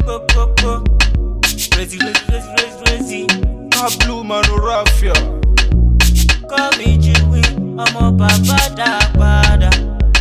go, go, go. Crazy, crazy, crazy, crazy, crazy. A blue man no raffia. Call me Chewy, ọmọ bàbá dá padà.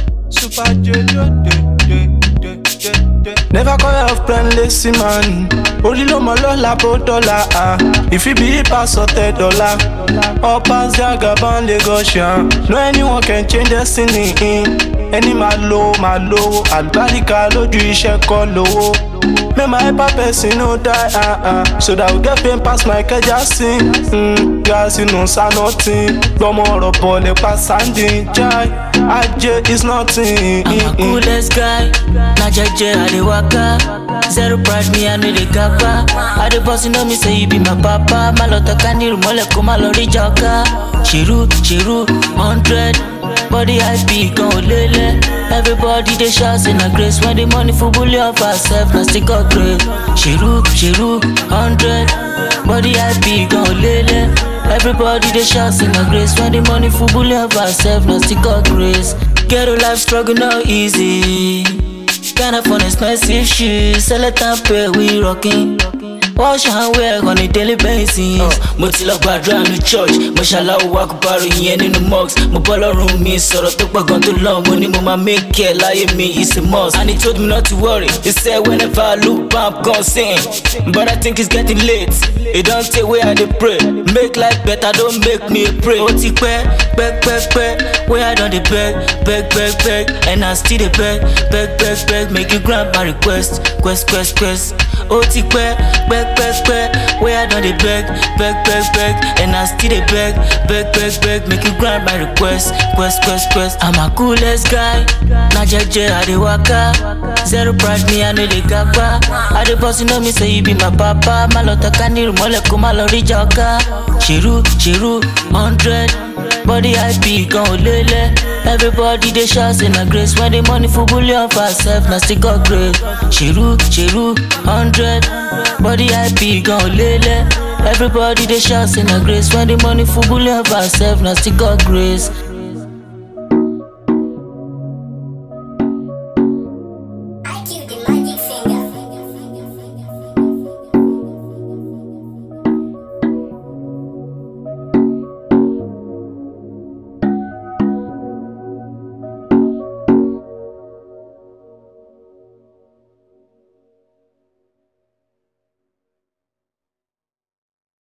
Super J de de de de de de. Never call your friend lazy man. Orí ló mọ lọ́la bó dọ́là ah. If you be pass ọ̀tẹ̀ dọ́là. All pass Jagaban Lagosian. No anyone can change destiny. Ẹni máa lo máa lówó. Àlùbáríkà lójú iṣẹ́ kọ́ lówó. Make my hyper person no die ah ah. So that we get pain pass my kẹja sí. Mm, Gíláàsì nù sá nothing. Gbọ́mọ ọ̀rọ̀ bọ̀ lè pa sáńdì jai. Ajé is nothing. I'm a coolest guy. Na jeje I dey waka. Zero pride me I no dey gapa. I dey boss you know me say you be my papa. Má lọ tọ́ka ní ìrùmọ́lẹ̀ kó má lọ rí jọ̀ká. Ṣèrú ṣèrú hundred. Body IP gan ò lélẹ̀. Everybody dey shout say na grace when the money full bully of ourself na still got grace. Ṣèrú ṣèrú hundred. Body IP gan ò lélẹ̀. Everybody dey shout say na grace when the money full bully of ourself na still got grace. Ghetto life struggle no easy. Can't afford expensive shoes, sell it and pay we rocking. Wash and wear on a daily basis. Mo ti lọ gbàdúrà ní church, mo ṣàlàó wa kó bá ròyìn yẹn nínú mosque. Mo bọ́ lọ́rùn mi sọ̀rọ̀ tó pọ̀ gan tó lọ, mo ní mo máa make it láyé mi, it's a must. And he told me not to worry, he said whenever I look back, I'm gon' sing. But I think it's getting late, it don't take way I dey pray. Make life better, don't make me a pray. Ó ti pẹ́, pẹ́ pẹ́ pẹ́, wey I don dey beg, beg beg beg, and I still dey beg, beg beg beg, make you grant my request, quest quest quest. Ó ti pẹ́, pẹ́ pẹ́ pẹ́, wey I don dey beg, beg beg beg, and I still dey beg, beg beg beg, make you grant my request, quest quest quest. I'm a coolest guy, na jeje I dey waka, zero pride me I no dey gapa. I dey boss you know me say you be my papa, má lọ tọ́ka ní ìrùmọ́lẹ̀ kó má lọ rí jọ̀ká. Ṣèrú ṣèrú hundred. Body IP gan ò lélẹ̀. Everybody dey shout say na grace when the money full bully of ourself na still got grace. Ṣèrú ṣèrú hundred. Body IP gan ò lélẹ̀. Everybody dey shout say na grace when the money full bully of ourself na still got grace.